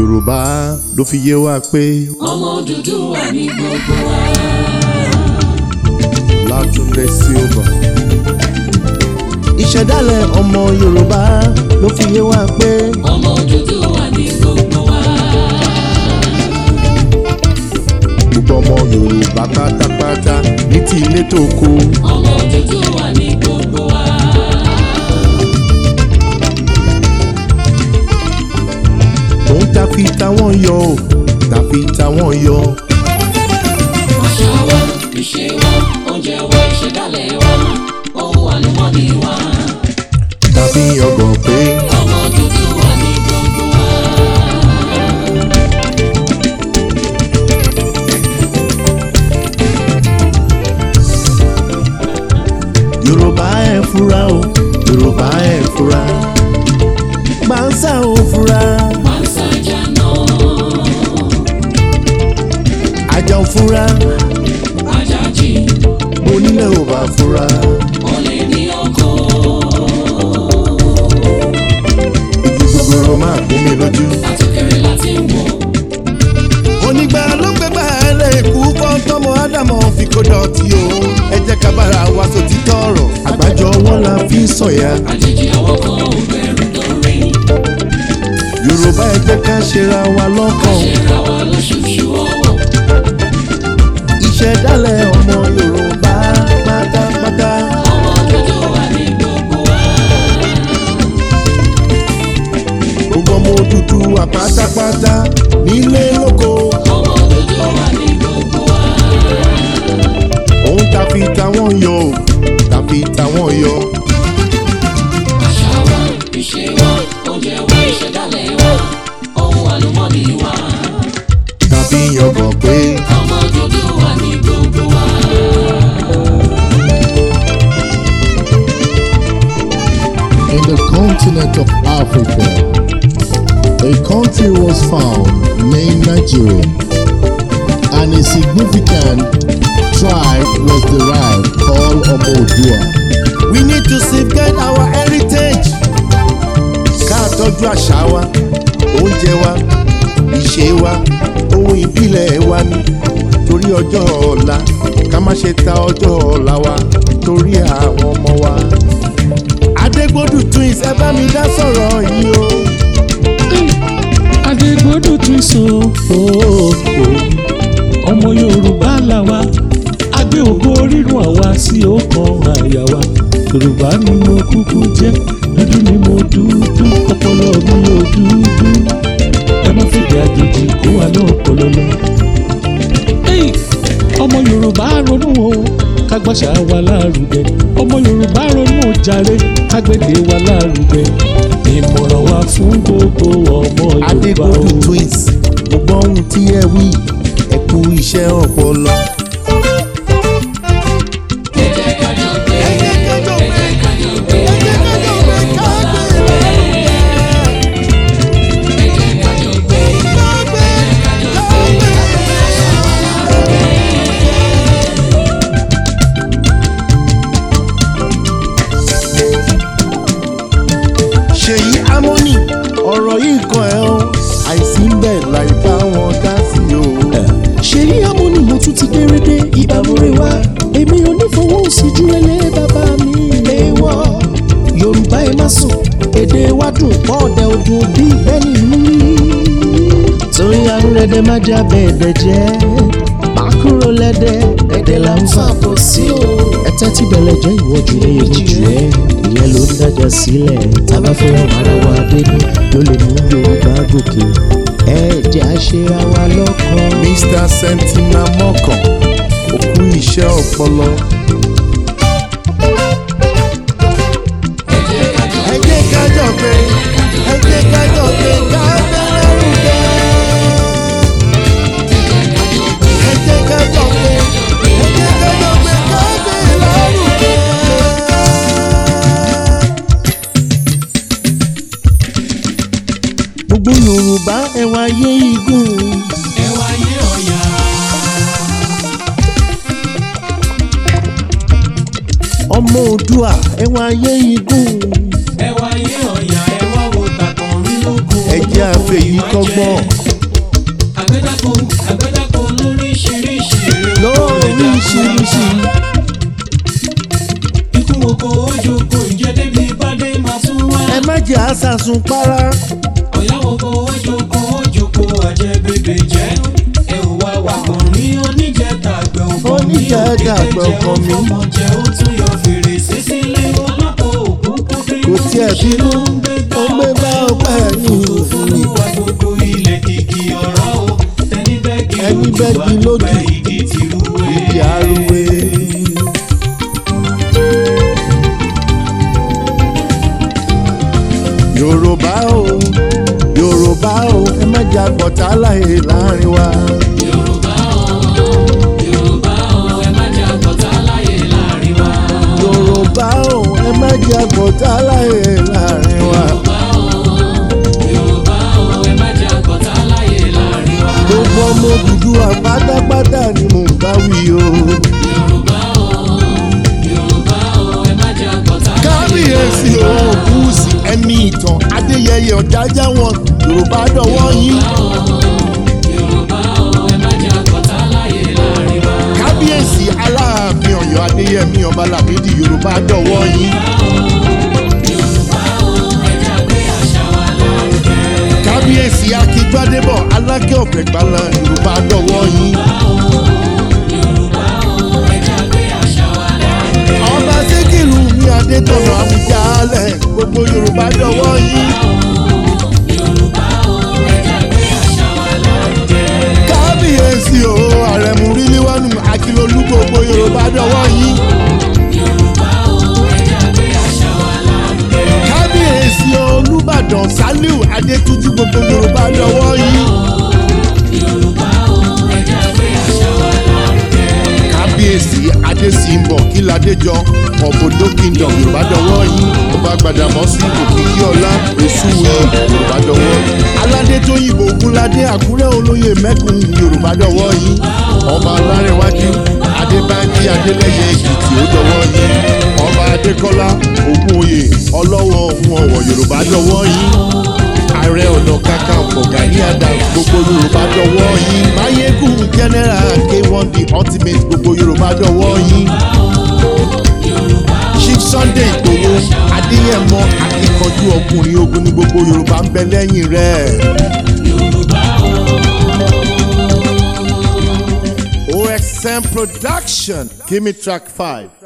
yorùbá ló fi yé wa pé ọmọ Odùduwà ní gbogbo wa. látúndé silva ìṣẹ̀dálẹ̀ ọmọ yorùbá ló fi yé wa pé ọmọ Odùduwà ní gbogbo wa. gbogbo ọmọ yorùbá pátápátá ní ti ilé tó kó ọmọ Odùduwà ní gbogbo wa. òun ta fi táwọn yọ ò ta fi táwọn yọ àṣà wa ìṣe wa oúnjẹ wa ìṣẹ̀dálẹ̀ wa ohun àlùmọ́ọ́nì wa. tàbí ọgàn pé ọmọ Odùduwà ní gbogbo wa. yorùbá ẹ̀ fura o yorùbá ẹ̀ fura gbàǹsà ò fura Panṣágà náà àjà ò fura Àjàjì onílẹ̀ ò bá fura olè ní ọkọ̀. igi gbogbo máa gún mi lójú. àtòkèrè láti wọ̀. onígbà ló gbégbá ẹrẹ ikú kọ́ tọmọ ádámọ̀ fi kó dọ̀tí o ẹ jẹ́ ká bára wa sòtítọ́ ọ̀rọ̀ àgbájọ ọwọ́ la fi ń sọ̀yà àjèjì ọwọ́ kan ò bẹ̀rù lórí. yorùbá ẹ jẹ́ ká ṣera wa lọ́kàn ṣera wa lóṣooṣù ọwọ́. ìṣẹ̀dálẹ̀ ọmọ yorùbá pátápátá ọmọ Odùduwà ní gbogbo wa. gbogbo ọmọ Odùduwà pátápátá nílé lóko ọmọ Odùduwà ní gbogbo wa. òun ta fi táwọn yọ ò ta fi táwọn yọ àṣà wa ìṣe wa oúnjẹ wa ìṣẹ̀dálẹ̀ wa ohun àlùmọ́ọ́nì wa. tàbí ọgàn pé ọmọ Odùduwà ní gbogbo wa. In the continent of Africa, a country was found named Nigeria, and a significant tribe was derived called Omodua. we need to safeguard our heritage ká tọ́jú àṣà wa oúnjẹ wa ìṣe wa ohun ìbílẹ̀ wa ni torí ọjọ́ ọ̀la ká má ṣe ta ọjọ́ ọ̀la wa torí àwọn ọmọ wa. adégbòdù twins ẹ bá mi dá sọ̀rọ̀ yìí o. adégbodò tún so ooo ọmọ yorùbá làwa agbé ògo rírun àwa sí ọkàn àyà wa yorùbá ni mo kúkú jẹ dúdú ni mo dúdú ọpọlọ mi ò dúdú ẹ má fìdí àjèjì kó wa lọ́pọlọ lọ. Hey! ọmọ yorùbá ronú o kágbàṣà wa lárugẹ ọmọ yorùbá ronú o jàre kágbèdè wa lárugẹ ìmọ̀ràn wa fún gbogbo ọmọ yorùbá o. adégbòdù twins gbogbo ohun tí ẹ wí ẹ kú iṣẹ́ ọpọlọ. ẹ jẹ́ ká jọ gbé ẹ jẹ́ ká jọ gbé ẹ jẹ́ ká jọ gbé ẹ jẹ́ ká jọ gbé ẹ jẹ́ ká jọ gbé àṣà wa lárugẹ. ṣèyí harmony ọ̀rọ̀ yìí kan ẹ̀ o àìsí ń bẹ̀ láì bá wọn dá sí o. ṣèyí amúni mo tún ti dérédé ìbámúre wá èmi ò ní fowó sí ju ẹlẹ́ bàbá mi léwọ́ yorùbá ẹ má sùn èdè wa dùn pọ̀ ọ̀dẹ ọdún bí bẹ́ẹ̀ni mú torí arúrẹ́dẹ́ má já bẹ́ẹ̀dẹ̀ jẹ́ má kúrò lẹ́dẹ̀ ẹ̀dẹ̀ là ń fà bọ̀ sí o. ẹ̀tẹ́ tí bẹ̀lẹ̀ jẹ́ ìwọ́jú ní èmi jù ẹ́ ìyẹn ló ń dájà sílẹ̀ tábà fẹ́ràn ara wa dénú ló lè mú yorùbá gòkè ẹ jẹ́ àṣeyà wa lọ́kàn. mr sentina mọ́kàn òkú iṣẹ́ ọpọlọ ẹ jẹ́ ká jọ ẹ jẹ́ ká jọ pé ẹ jẹ́ ká jọ pé ká bẹ̀rẹ̀ rúgẹ́. ẹ jẹ́ ká jọ pé ẹ jẹ́ ká jọ pé ká bẹ̀rẹ̀ rúgẹ́. gbogbo yorùbá ẹ wá yé igun. ẹ wáyé ọ̀yà. ọmọ òdua ẹ wá yé igun. ẹ wáyé ọ̀yà ẹ wá wo tàkàn rí lóko. ẹ jẹ́ àfẹ̀yí kọ́gbọ́n àgbẹ̀dàkọ àgbẹ̀dàkọ lóríṣiríṣi lóríṣiríṣi. ikú oko ojoko ìjẹ́dẹ́bí bàdé máa tún wá. ẹ má jẹ́ àṣàsùn para ọ̀yá oko ojoko ojoko àjẹbèbè jẹ́ ẹ ò wá wà kàn ní oníjẹtàgbẹ̀ ọkàn mi Oníjẹtàgbẹ̀ ọkàn mi. ọmọ jẹ́ ó tún yọ fèrèsé sílé ọlọ́pàá òkú kò tiẹ̀ bínú ó gbé bá ọpẹ́ ní ìfúnni. Olúwa gbogbo ilẹ̀ kìkì ọ̀rọ̀ o ẹni bẹ́ẹ̀gì Ẹni bẹ́ẹ̀gì lójú, àgbẹ̀ igi tìrúwé. Ibi àrùwé. Yorùbá o Yorùbá o ẹ má jẹ́ àgbọ̀tá láyé láàrin wa. Yorùbá o Yorùbá o ẹ má jẹ́ àgbọ̀tá láyé láàrin wa. Yorùbá o ẹ má jẹ́ àgbọ̀tá láyé láàrin wa. Yorùbá o Yorùbá o ẹ má jẹ́ àgbọ̀tá láyé láàrin wa. gbogbo ọmọ Odùduwà pátápátá ni mò ń bá wí o. Yorùbá o Yorùbá o ẹ má jẹ́ àgbọ̀tá láyé kábíyèsí o búùsì ẹ̀mí ìtàn adéyẹyẹ ọ̀jájá wọn Yorùbá dọ̀wọ́ yín. Yorùbá o ẹ má jẹ́ àgbọ̀tá láyé láàrin wa. kábíyèsí aláàfin Ọ̀yọ́ adéyẹmí ọba làbídì Yorùbá dọ̀wọ́ yín. Yorùbá o ẹ jẹ́ àgbé àṣà wa lárugẹ. kábíyèsí akígbádébọ̀ alákẹ́ ọ̀fẹ́ gbala Yorùbá dọ̀wọ́ yín. Yorùbá o ẹ jẹ́ àgbé àṣà wa lárugẹ. ọba síkìrù ní adétọ̀nà àmújálẹ̀ gbogbo Yorùbá dọ̀wọ́ yín. Yorùbá o ẹ jẹ́ àgbé àṣà wa lárugẹ. kábíyèsí o àrẹ̀mú ríliwánu akílolú gbogbo Yorùbá dọ̀wọ́ yín. Yorùbá o ẹ jẹ́ àgbé àṣà wa lárugẹ. kábíyèsí olùbàdàn saliu adétúnjì gbogbo yorùbá lọ́wọ́ yìí. Yorùbá o ẹ jẹ́ àgbé àṣà wa lárugẹ. kábíyèsí adésínbọ̀ kíládéjọ ọ̀bọ̀dọ̀ kingdom yorùbá dọ́wọ́ yìí. ọba gbàdàmọ́sí òkìkí ọlá èsúwì yorùbá dọ́wọ́. aládé tó yìnbó ogunládé àkúrẹ́ olóyè mẹ́kùn yorùbá dọ́wọ́ yìí. ọba alárẹ̀wájú adébánjí adélẹ́yẹ èkìtì ó dọ́wọ́ yìí. ọba adékọ́lá ògúnòyè ọlọ́wọ́ ohun ọ̀wọ̀ yorùbá dọ́wọ́ yìí ààrẹ ọ̀nà kakanfò gani adams gbogbo yorùbá dọwọ́ yín mayegun general k1 the ultimate gbogbo yorùbá dọwọ́ yín chief sunday igbòho adéyẹmọ akíkanjú ọkùnrin ogun ní gbogbo yorùbá ń bẹ lẹ́yìn rẹ̀. osm production give me track five.